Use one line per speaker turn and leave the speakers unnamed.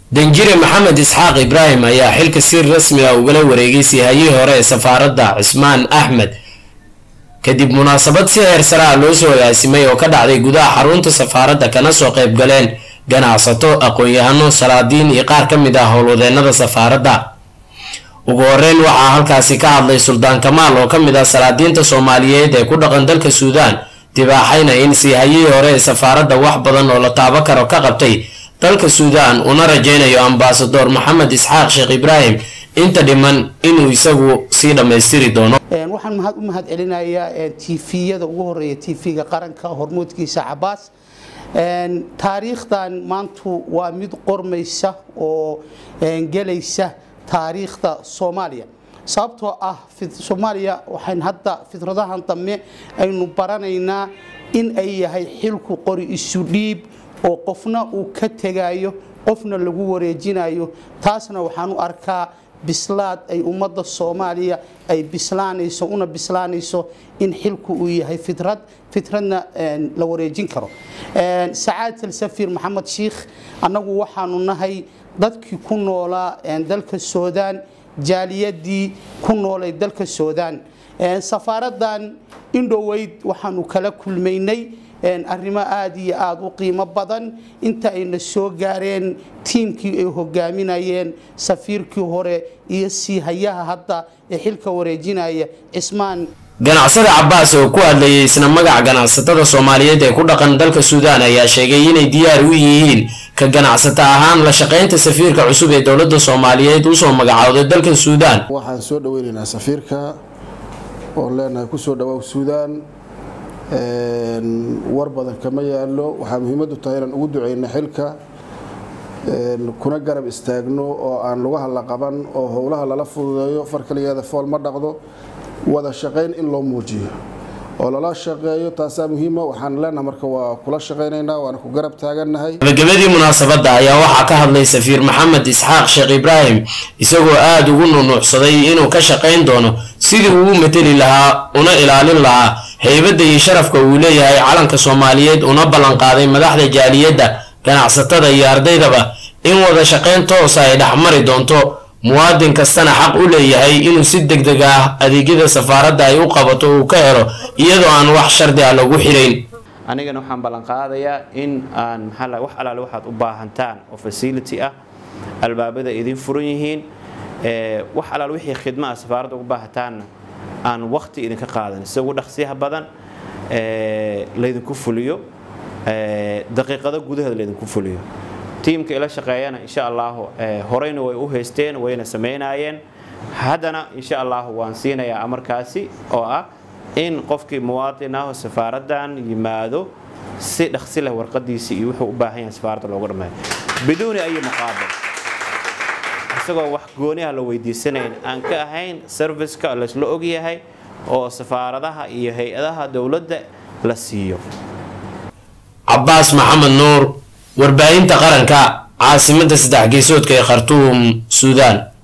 danjire maxamed isxaaq ibraahim ayaa xilka si rasmi ah ugala wareegay siihayihii hore ee safaaradda cismaan axmed kadib munaasabad si heer sare ah loo soo agaasimay oo ka dhacday gudaha xarunta safaaradda kana soo qayb galeen ganacsato aqoon-yahano salaadiin iyo qaar ka mid ah howlwadeenada safaaradda ugu horeyn waxaa halkaasi ka hadlay suldaan kamaal oo ka mid ah salaadiinta soomaaliyeed ee ku dhaqan dalka suudaan dibaaxayna in siihayihii hore ee safaaradda wax badan oo la taabo karo ka qabtay dalka suudaan una rajeynayo ambasador maxamed isxaaq sheekh ibraahim inta dhiman inuu isagu sii dhammaystiri doono
waxaan mahad u mahad celinayaa tviyada ugu horeeya tv-ga qaranka hormuudkiisa cabaas taariikhdan maantu waa mid qormaysa oo gelaysa taariikhda soomaaliya sababtoo ah soomaaliya waxayn hadda fidradahan dambe aynu baranaynaa in ay yahay xilku qori isu dhiib oo qofna uu ka tegayo qofna lagu wareejinayo taasna waxaan u arkaa bislaad ay ummadda soomaaliya ay bislaanayso una bislaanayso in xilku uu yahay fidrad fitradna la wareejin karo sacaad alsafiir maxamed shiikh annagu waxaanu nahay dadkii ku noolaa dalka suudaan jaaliyadii ku noolay dalka suudaan safaaraddan indhoweyd waxaanu kala kulmaynay arrimo aada iyo aada u qiimo badan inta ayna soo gaareen tiimkii ay hogaaminayeen safiirkii hore iyo siihayaha hadda ee xilka wareejinaya cismaan
ganacsada cabaas oo ku hadlayay isna magaca ganacsatada soomaaliyeed ee ku dhaqan dalka suudaan ayaa sheegay inay diyaar u yihiin ka ganacsato ahaan la shaqaynta safiirka cusub ee dowladda soomaaliyeed usoo magacowday dalka suudaan
waxaan soo dhaweynaynaa safiirka oo leenahay kusoo dhawaaw suudaan war badan kama yaalo waxaa muhiimadu tahay inaan ugu duceyno xilka kuna garab istaagno oo aan lugaha la qaban oo howlaha lala fududeeyo far kaligeeda fool ma dhaqdo wada shaqayn in loo muujiyo oo lala shaqeeyo taasaa muhiima waxaan leenaha marka waa kula shaqaynaynaa waana ku garab taagannahay
gabagabadii munaasabadda ayaa waxaa ka hadlay safiir maxamed isxaaq sheekh ibraahim isagoo aada ugu nunuucsaday inuu ka shaqayn doono sidii uu u mateli lahaa una ilaalin lahaa haybadda iyo sharafka uu leeyahay calanka soomaaliyeed una ballanqaaday madaxda jaaliyadda ganacsatada iyo ardaydaba in wada shaqayn toosa ay dhexmari doonto muwaadin kastana xaq u leeyahay inuu si deg deg ah adeegyada safaaradda ay u qabato uu ka helo iyadoo aan wax shardi ah lagu xirayn
anigana waxaan ballanqaadayaa in aan maxaa wax alaale waxaad u baahantaan oo facility ah albaabada idin furan yihiin wax alaale wixii khidma ah safaaradda ugu baahataanna aan waqti idinka qaadan si ugu dhaqsiyaha badan laydinku fuliyo daqiiqado gudaheeda laydinku fuliyo tiimka ila shaqeeyana insha allahu horeyna way u haysteen wayna samaynaayeen haddana insha allahu waan siinayaa amarkaasi oo ah in qofkii muwaadin ah oo safaaraddan yimaado si dhaqsi leh warqadiisii iyo wuxuu u baahan yahay safaaradda loogu dhammeeyo biduuni ayi muqaabil isagoo wax gooniha la weydiisanayn aan ka ahayn serviceka laysla ogyahay oo safaaradaha iyo hay-adaha dowladda la siiyo
cabaas maxamed nuur warbaahinta qaranka caasimadda saddex geesoodka ee khartuum suudaan